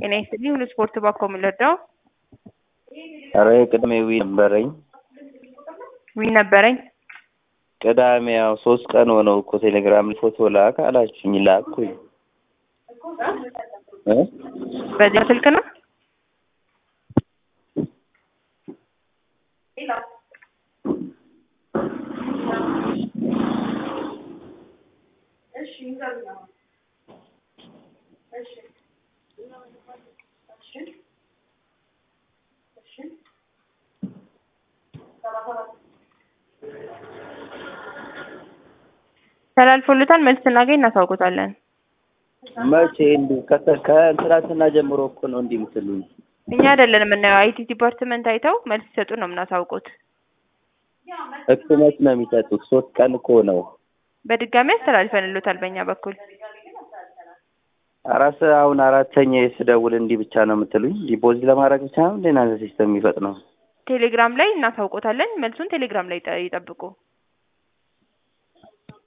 ጤና ይስጥልኝ ሁሉ ስፖርት ባኮ የምንረዳው ኧረ ቅድሜ ዊ ነበረኝ ዊ ነበረኝ ቅዳሜ ያው ሶስት ቀን ሆነው እኮ ቴሌግራም ላይ ፎቶ ላክ አላችሁኝ ላኩኝ እ በዚያ ስልክ ነው ተላልፎልታል። መልስ ስናገኝ እናሳውቆታለን። መቼ እንዲህ ከተ- ከትናንትና ጀምሮ እኮ ነው እንዲህ የምትሉኝ እኛ አይደለን የምናየው፣ አይቲ ዲፓርትመንት አይተው መልስ ሲሰጡ ነው የምናሳውቁት። ህክመት ነው የሚሰጡት ሶስት ቀን እኮ ነው በድጋሚ አስተላልፈንሎታል በእኛ በኩል። አራስ አሁን አራተኛ ስደውል እንዲህ ብቻ ነው የምትሉኝ ዲፖዚት ለማድረግ ብቻ ነው እንደ እናንተ ሲስተም የሚፈጥነው ቴሌግራም ላይ እናሳውቆታለን። መልሱን ቴሌግራም ላይ ይጠ- ይጠብቁ።